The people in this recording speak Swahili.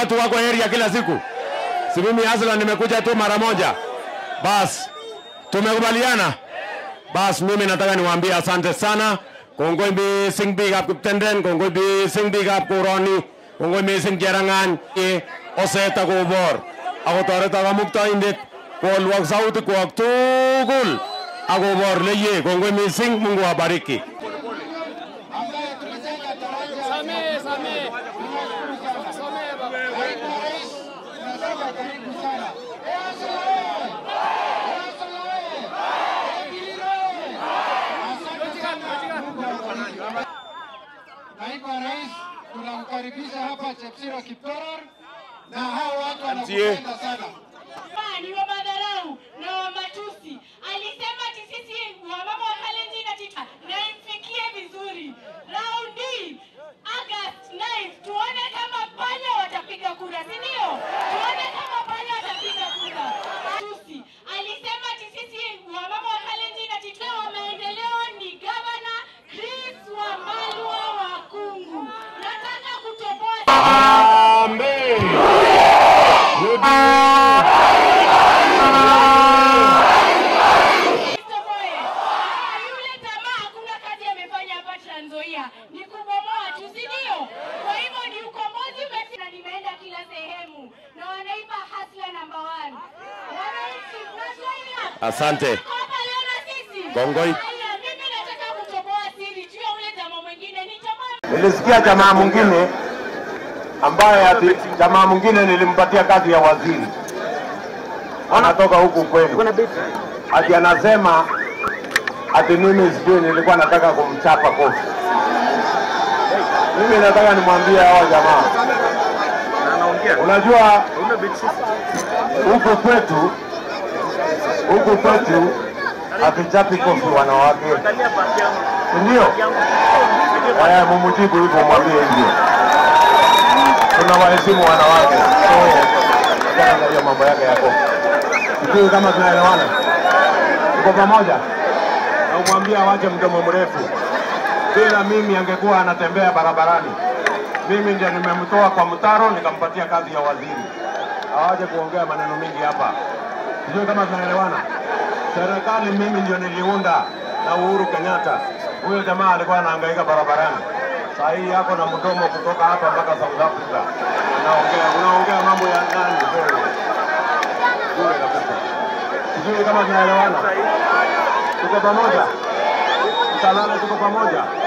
watu wako area kila siku? Si mimi Aslan nimekuja tu mara moja. Bas, tumekubaliana. Bas, mimi nataka niwaambie asante sana. Kongoi mising biikab Kiptenden, kongoi mising biikab koroni, kongoi mising Cherangan, oset akobor. Akotoreto kamuktaindet kolwok sautikwok tugul akobor leye. Kongoi mising, Mungu awabariki. Naibu wa Rais, tunamkaribisha hapa Chepsiro Kiptoror na hao watu Antie. wanakupenda sana. ni wa madharau na wa matusi. Alisema ati sisi wamama wa Kalenjin ati na imfikie vizuri. Raundi August 9 tuone kama panya watapiga kura, si ndio? Tuone kama panya watapiga kura. Matusi. Alisema ati sisi wamama wa Kalenjin ati wa maendeleo ni gavana Chris Wamalwa wa Kungu. Nataka kutoboa Yule tamaa hakuna kazi amefanya hapa Trans Nzoia, ni kubomoa tu, si ndio? Kwa hivyo ni ukombozi umefika, nimeenda kila sehemu na wanaipa hasla namba 1. Wananchi, mnaswali hapa? Asante. Mko hapa leo na sisi? Kongoi. Haya, mimi nataka kutoboa siri juu ya ule jamaa mwingine, ni jamaa Nilisikia jamaa mwingine ambaye ati jamaa mwingine nilimpatia kazi ya waziri, anatoka huku kwenu, ati anasema ati mimi sijui nilikuwa nataka kumchapa kofi. Mimi nataka nimwambie hawa jamaa, unajua huku kwetu, huku kwetu hatuchapi kofi wanawake, ndio? Haya, mumujibu hivyo, mwambie hivyo. Tunawaheshimu wanawake, so achana na hiyo mambo yake yako. Sijui kama tunaelewana, tuko pamoja. Na umwambie awache mdomo mrefu. Bila mimi angekuwa anatembea barabarani. Mimi ndio nimemtoa kwa mtaro nikampatia kazi ya waziri. Awaje kuongea maneno mengi hapa. Sijui kama tunaelewana. Serikali mimi ndio niliunda na Uhuru Kenyatta. Huyo jamaa alikuwa anahangaika barabarani. Saa hii yako na mdomo kutoka hapa mpaka South Africa. Unaongea unaongea mambo ya ndani wewe. Bure kabisa. Sijui kama tunaelewana. Tuko pamoja. Tutalala tuko pamoja.